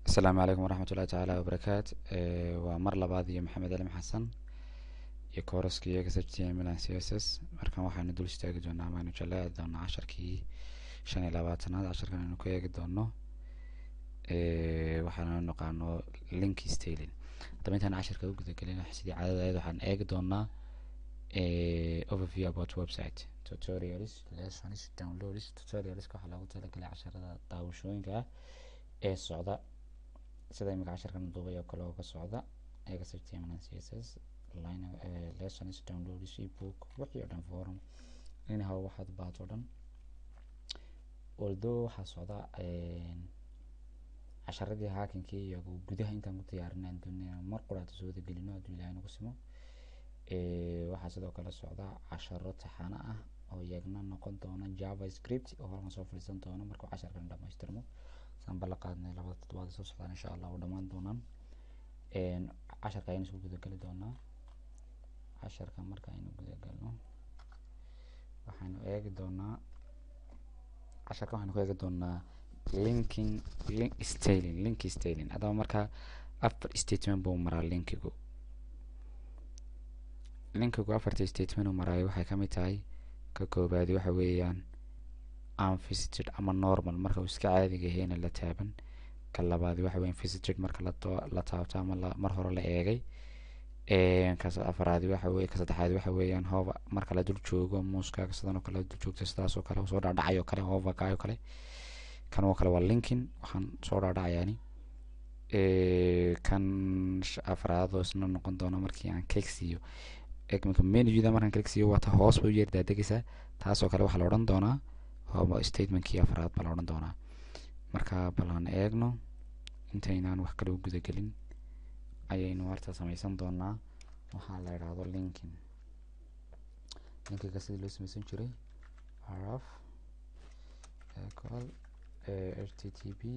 asalaamu calaykum waraxmat ullahi tacaala wabarakaat waa mar labaad iyo maxamed alim xasan iyo kooraskii x h t m l c s s markan waxaynu dul istaagi doonaa amaaynu jaleeci doonaa casharkii shan iyo labaatanaad casharkan aynu ka eegi doono waxaanu naqaano linki stailing haddaba intaan casharka u gudagelin sidii caadadaeed waxaan eegi doonaa overview about website tutorials lessons downloads tutorialska waxaa loogu talagalay casharada daawashooyinka ah ee socda sida imika casharkan duubay oo kale oo ka socda x h t m l c s s line lessons downloads ebook wixii oo dhan forum anyhow waxaad baato dhan although waxaa socda casharadii haakinkii iyo gudaha intaan ku diyaarinaan doonaya mar quraata soo wada gelino hadduu ilahay nagu simo waxaa sidoo kale socda casharo taxano ah oo iyagna noqon doona java script oo halkan soo fadhiisan doono markuu casharkan dhamaystirmo saan bala qaadnay labada toddobaad soo socdaan insha allah u dhammaan doonaan casharka ayaynu isku gudageli doonaa casharka marka aynu gudagalno waxaynu eegi doonaa casharka waxaynu ku eegi doonaa linking link stailing link stailing haddaba markaa afar statement buu maraa linkigu linkigu afarta statement uu maraayo waxay ka mid tahay ka koobaadi waxa weeyaan unvisited ama normal marka uu iska caadiga yahayna la taaban ka labaadi waxa weyan visited marka la taabto ama mar hore la eegay ka afaraadi waxa weye ka saddexaadi waxa weeyaan hooba marka la dul joogo muuskaaga sidan oo kale la dul joogto sidaas oo kale soo dhaadhacay oo kale hoovakaay oo kale kan oo kale waa linkin waxaan soo dhaadhacayaani kan afraadoo isna noqon doona markii aan cake siiyo mika menuda markaan cake siiyo waata hoos bay u yeer daadegaysaa taasoo kale waxaa la odhan doonaa hooba statementkii afraad baa la odhan doonaa marka balaan eegno intaynaan wax kale u gudagelin ayaynu horta sameysan doonaa waxaa la idhaahdo linkin linkiga sidii loo sameysan jiray rf ecol h t t p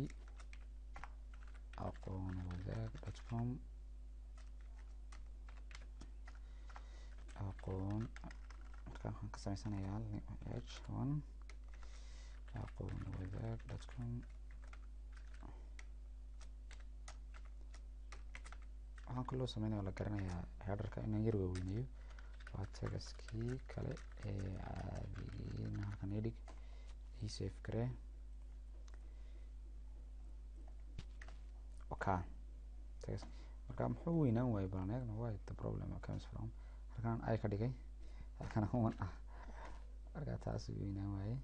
aqoon wadaag dot com aqoon marka waxaan ka sameysanayaa h one aqoon wadaag dot com waxaan kaloo sameynaya la garanayaa headerka inaan yar waaweyneeyo waa tagaskii kale ee caadigiina halkan idhig ii safe garee oka tagas marka muxuu weynaan waayey balan eegna why the problem comes from halkan ay ka dhigay halkan one ah marka taas weynaan waayey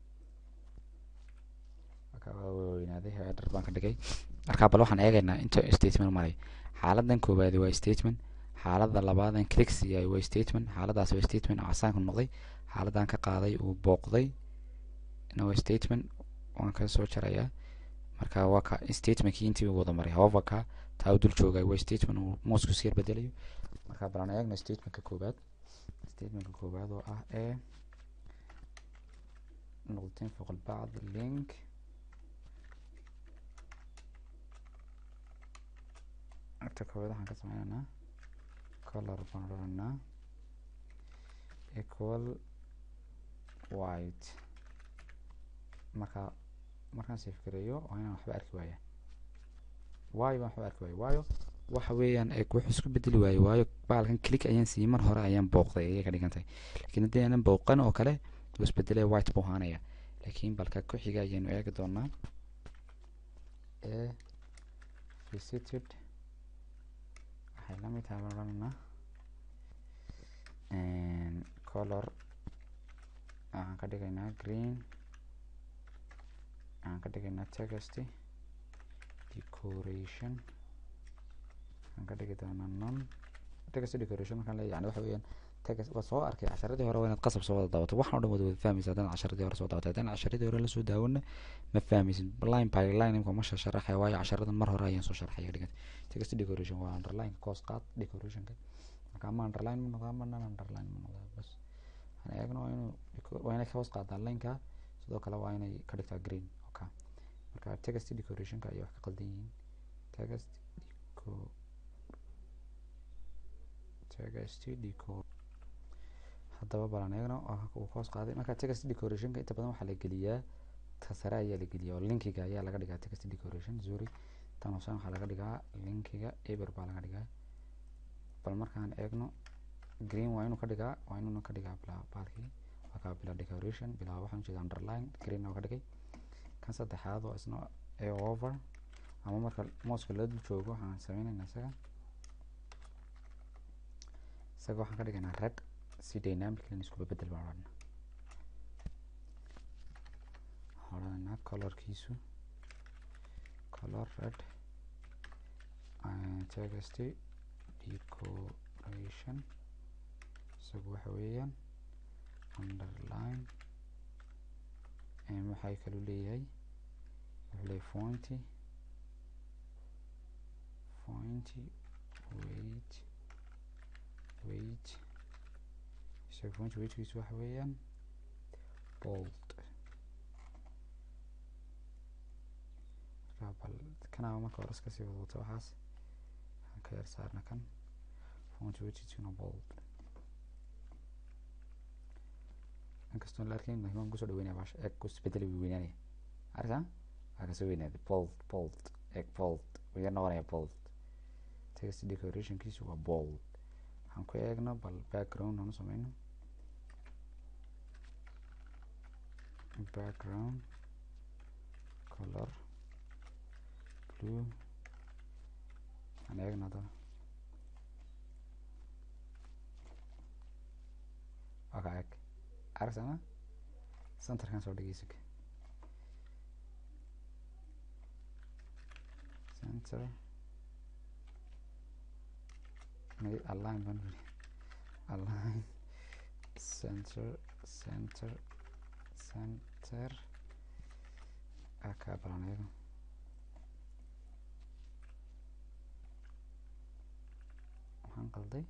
marka waa weynaaday header baan ka dhigay marka bal waxaan eegaynaa inta statement maray xaaladan koowaadi waa statement xaalada labaadan click siiyay waa statement xaaladaas waa statement oo casaanka noqday xaaladan ka qaaday uu booqday na waa statement waan ka soo jarayaa marka waa ka statementkii intii wada maray hoverka taa u dul joogay waa statement uu mousku siyar bedelayo marka balan eegna statementka koowaad statementka koowaad oo ah ee noqdateen foqol bacd link agta koowaad waxaan ka sameynaynaa color baan odhanaynaa equal white marka markaan safe gareeyo waa inaan waxba arki waaya waayo baan waxba arki waayo waayo waxa weeyaan wuxuu isku bedeli waayo waayo baalkan click ayaan siiyey mar hore ayaan booqday ayay ka dhigan tahay lakiin haddii aanan booqan oo kale wuu isbedelaya white buu ahaanaya laakiin balka ku xiga ayaynu eegi doonaa ee visited waxay la mid tahay baan odhanaynaa color waxaan ka dhigaynaa green waxaan ka dhigaynaa text decoration waxaan ka dhigi doonaa non text decoration markaan leeyahay yani waxa weeyaan text waa soo arkay casharadii hore waa inaad qasab soo wada daawato waxaan o dhan wada wada fahmaysa haddaan casharadii hore soo daawata haddaan casharadii hore lasoo daawona ma fahmaysid line by line imka ma sharaxaya waayo casharadan mar hore ayaan soo sharxaya dhiganta text decoration waa underline koos qaad decorationka marka ama underline ma noqdaa ma nan underline ma noqdaa bas waxaan eegna waa inuu waa inay hoos qaadaa lineka sidoo kale waa inay ka dhigtaa green oka marka text decorationka ayay wax ka qaldan yihiin text deco text deco haddaba balan eegno uu hoos qaaday marka text decorationka inta badan waxaa la geliyaa ta sare ayaa la geliyaa oo linkiga ayaa laga dhigaa text decoration sorry tan hoosan waxaa laga dhigaa linkiga eber baa laga dhigaa bal markaan eegno green waa inuu ka dhigaa waa inuuna ka dhigaa bila baalkii waa kaa bila decoration bila waxaan jeeda underline green oo ka dhigay kan saddexaad oo isna a over ama marka mooska la dul joogo waxaan sameynaynaa isaga isaga waxaan ka dhigaynaa red si dynamically iskuba bedel baan odhanaa waxaan odhanaynaa colorkiisu color red text decoration isagu waxa weeyaan underline waxay kaluu leeyahay wuxuu leeyahay fointy fointy weight weight isaga fointy weightkiisu waxa weeyaan bold bal kanaa marka hore iska sii wadwato waxaas waxaan ka yar saarna kan fointy weightkiisuna bold inkastoo la arkayn lakin waan kusoo dhaweynaya baasha eeg kusbedeli wuu weynaanaya arka waa kasoo weynaaday bold bold eeg bold wuu yar noqonaya bold text decorationkiisu waa bold waxaan ku eegno bal background aan u sameyno background color blue aan eegno hadaba waa ka eeg argsana centerkan soo dhigaysa center may align baan uri align center center center aka balan iyago waxaan qalday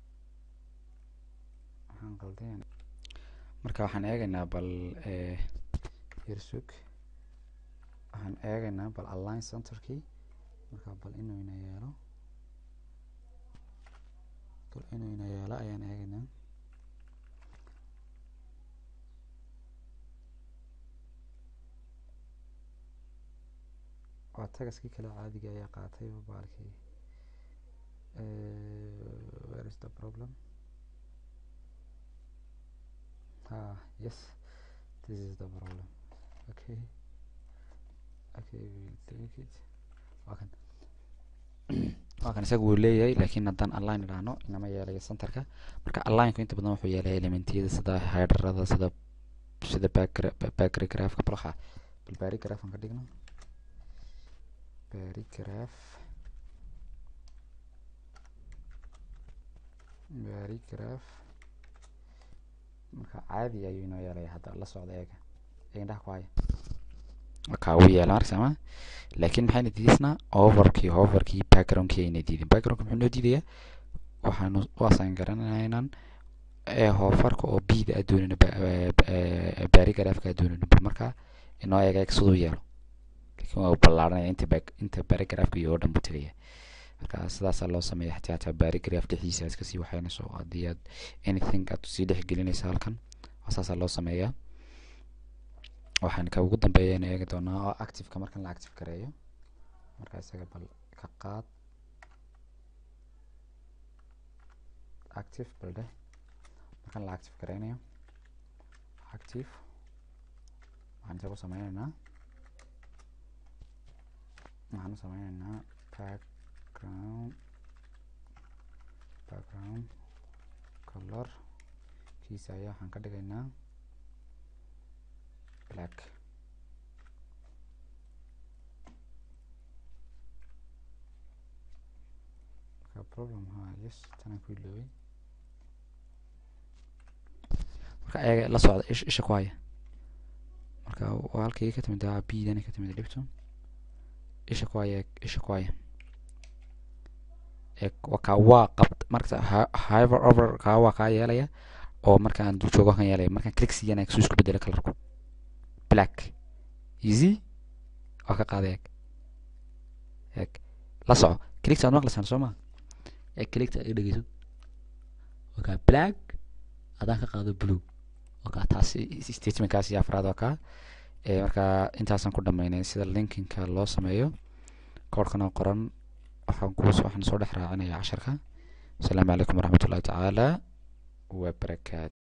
waxaan qalday marka waxaan eegaynaa bal yersug waxaan eegaynaa bal align centerkii marka bal inuu ina yeelo bal inuu ina yeelo ayaan eegaynaa waa tagaskii kale caadiga ayaa qaatay baalkii where is the problem ah yes this is the problem okay okay we'll take it waa kan waa kan isaga wuu leeyahay laakiin haddaan align idhaahno inama yeelayo centerka marka alignku inta badan wuxuu yeelaya elementiyada sida hyderada sida sida backgraphka bal waxaa bal barigraph aan ka dhigno barigraph barigraph marka caadi ayuu inoo yeelaya hadda la socda eega indhaha ku haya kaa uu yeela markasama laakiin maxayna diidaysnaa overkii hoverkii backgroundkii ayna diidin backgroundka muxuu noo diidayaa waxaanu u assign garanaynaan hofarka oo bida adoonina barigrafka adoonina bal markaa inoo eega eeg siduu yeelo laakiin waa ballaaranaya inta back inta barigrafka iyo oo dhan buu tegaya marka sidaasaa loo sameeya xataa hataa barigraph dhexdiisa iska sii waxaynayso haddii aad anything aad sii dhex gelinaysa halkan saasaa loo sameeyaa waxaan ka ugu dambeeyana eegi doonaa oo activeka markan la active gareeyo marka isaga bal ka qaad active bal dheh markan la active gareynayo active waxaan isaga u sameyneynaa waxaan u sameyneynaa background background color kiisa ayaa waxaan ka dhigaynaa black marka problem ha yes tanaan ku iloobay marka ayaga la socda ish isha ku haya marka waa halkay ka timid a b dani ka timid dhibto isha ku haya isha ku haya ka waa qabt marka however over kaa waa kaa yeelaya oo markaan dul joogo kan yeelaya markaan click siiyana suu isku bedela colorku black easy waa ka qaada eeg eeg la soco clickta aad maqlaysaan soo maa eeg clickta iga dhegeyso waa kaa black adaan ka qaado blue waa kaa taasi statementkaas iyo afraad waa kaa marka intaasaan ku dhameynay sida linkinka loo sameeyo koorhkan oo qoran waxaan ku waxaan soo dhex raacinaya casharka asalaamu calaykum waraxmat ullahi tacaala wabarakaatu